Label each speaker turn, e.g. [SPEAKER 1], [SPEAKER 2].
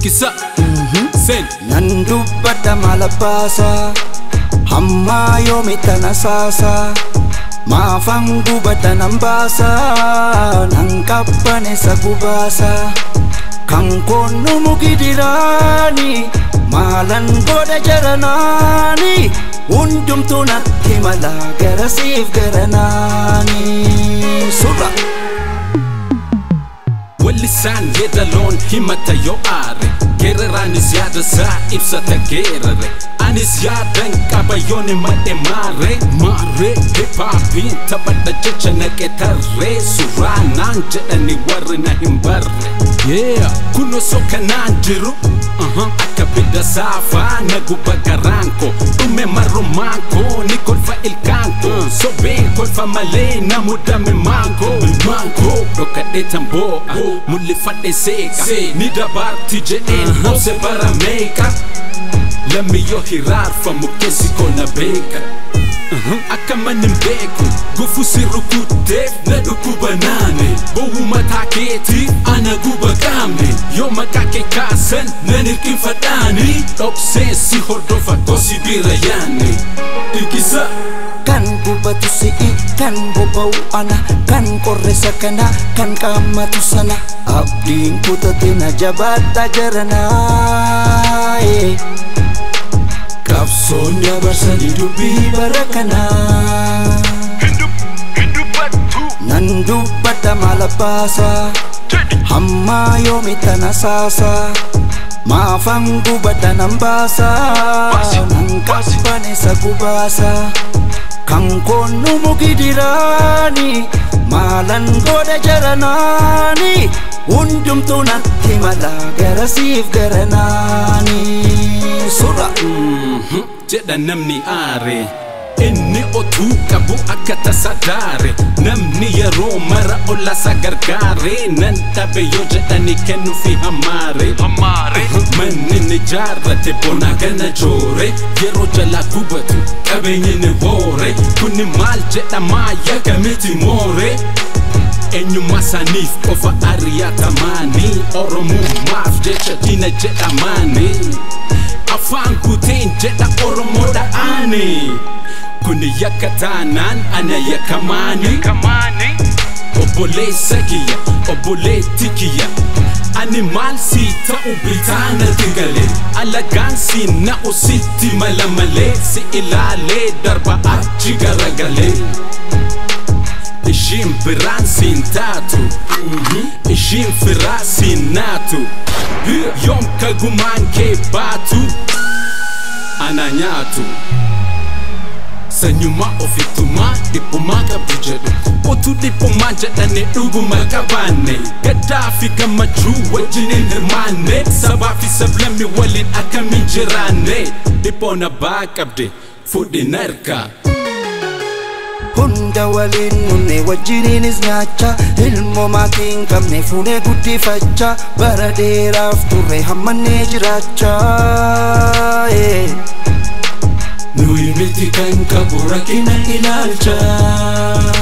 [SPEAKER 1] Dhiikkisa Seen
[SPEAKER 2] nan dubbadha maala baasa hammaa yoomi tana saasa maafan gubadha nan baasa nan qabbaneessa gubaasa kan koonu mugidiraani maalan godha jaranaani hundumtuu natti mala garasiif garanaani surra
[SPEAKER 1] Wallisaan yeedaloon himata yoo aare Geeraraanis yaada isaa ibsata geerare Anis yaadan qaba yooni madhe maare Maare hipaapiin taphadha jecha naqe tarree Suuraa naan jedhani warri na hin barre Yeah, kun osoo kanaan jiru Akka bidda saafaa na guba garaan koo Dhume marrumaan koo ni kolfa ilkaan koo Sobeen kolfa malee na mudame maangoo Maangoo dhokadhee tamboo'a Mul'ifadhe seeqa Ni dabarti jedheen obse bara meeqa Lammi yoo hiraarfamu keessi koo na beeka Akka manin beeku gufu si rukutteef na dhukkuba naane Bowwu mataa keetiif ana guba qaamne Yoo maqaa kee kaasan nan hirkinfadhaani Dhokseen si hordofa gosi bira yaanne Dhiqisa
[SPEAKER 2] kan gubatu si'i kan boba'u ana kan qorresa kana kan qaammatu sana abdiin kutate na jabaadha jaranaa qabsoon dabarsanii dubbii bara kanaa nan dubbadha maala baasa hammaa yoomi tana saasa maafan gubadha nan baasa nan qabbaneessa gubaasa kan koonu mugidiraani maalan godha jaranaani hundumtuu natti mala garasiif garanaani surra
[SPEAKER 1] jedha namni aare inni otuu qabu akka tasa daare namni yeroo mara ollasa gargaare nan dhabe yoo jedhani kennuufi hamaare manni ni jaarrate bona gana joore yeroo jalaa gubatu qabeenyi ni hoore kuni maal jedhamaa yakamiti moore eenyummaa isaaniif qofa ari'atamaanii oromummaaf jecha diina jedhamaanii afaan guuteen jedha oromoodha aani kuni yakka taanaan ana yakkamaani obboleessa kiyya obboleetti kiyya ani maal sii ta'u bitaanatti gale alagaan si na'u sitti mala malee si ilaalee darba achi garagalee ishiin biraan siin taatu ishiin firaa siin naatu yoom kagumaan kee baatu ana nyaatu sanyummaa ofittumaa dhiphumaa qabdu jedhu utuu dhiphumaa jedhane dhuguma qabaanne gaddaa fi gammachuu wajjiniin hirmaanne sabaa fi sablammi waliin akkamiin jiraanne dhiphoon abbaa qabde fudhin harkaa
[SPEAKER 2] hunda waliin nunne wajjiniinis nyaacha ilmoo maatii hin qabne fuunee guddifachaa bara dheeraaf turre hammannee jiraachaa
[SPEAKER 1] nuyi miti kan qabu rakkina ilaalcha